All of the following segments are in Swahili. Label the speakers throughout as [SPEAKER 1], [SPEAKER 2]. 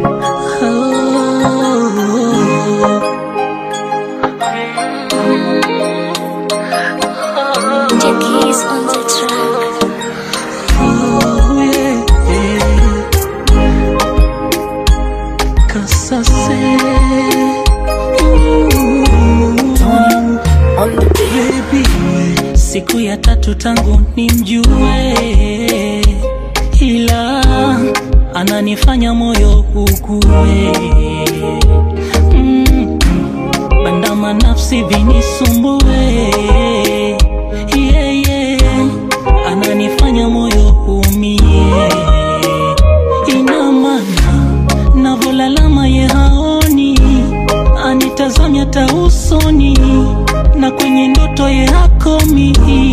[SPEAKER 1] The keys on the track.
[SPEAKER 2] Oh, yeah, yeah. Kasase. Ooh. Baby, siku ya tatu tangu nimjue, ila ananifanya moyo ukue. Mm, bandama nafsi vinisumbue, yeah, yeah. ananifanya moyo umie, ina maana navolalama ye haoni, anitazamya hata usoni na kwenye ndoto ye hakomi.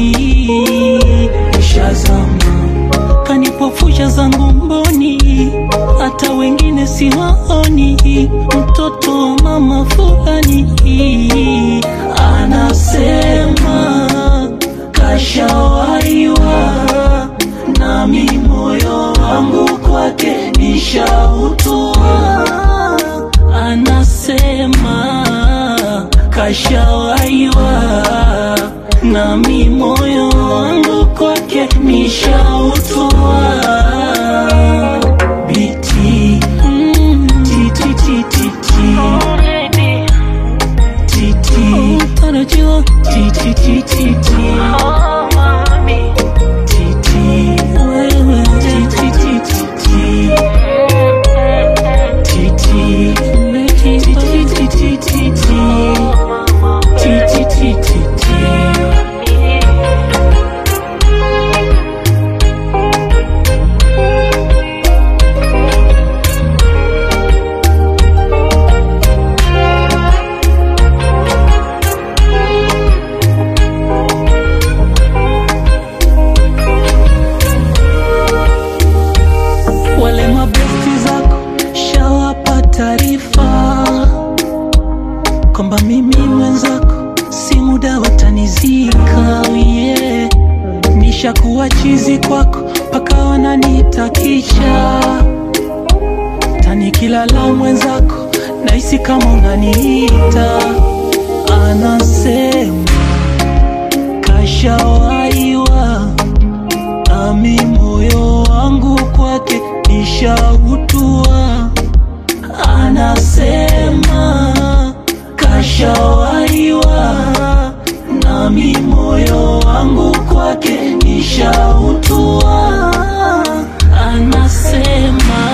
[SPEAKER 2] Ishazama kanipofusha zangu mboni, hata wengine siwaoni. Mtoto wa mama fulani anasema kashawaiwa, nami moyo wangu kwake nishautua. Anasema kashawaiwa, nami moyo wangu kwake nishautua. Biti mm, titi titi titi tarajiwa titi titi titi wewe titi titi titi titi titi titi titi wale mabesti zako shawapa taarifa kwamba mimi mwenzako si muda watanizika yeah. nishakuwa chizi kwako mpaka wananitakisha tanikilala mwenzako nahisi kama unaniita anasema kashawaiwa nami moyo wangu kwake nishautua. Anasema kashawaiwa, nami moyo wangu kwake nishautua. Anasema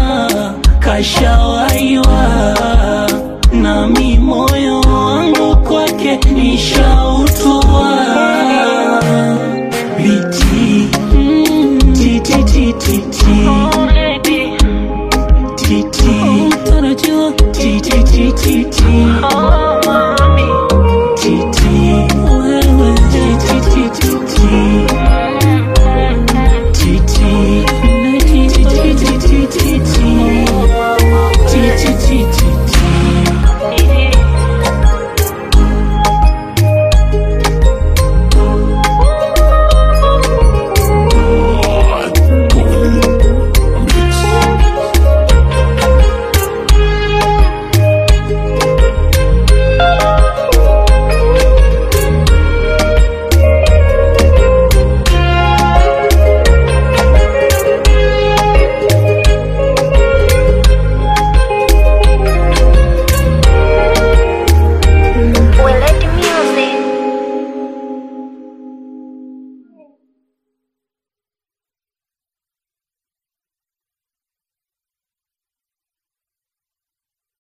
[SPEAKER 2] kashawaiwa, nami moyo wangu kwake nishautua.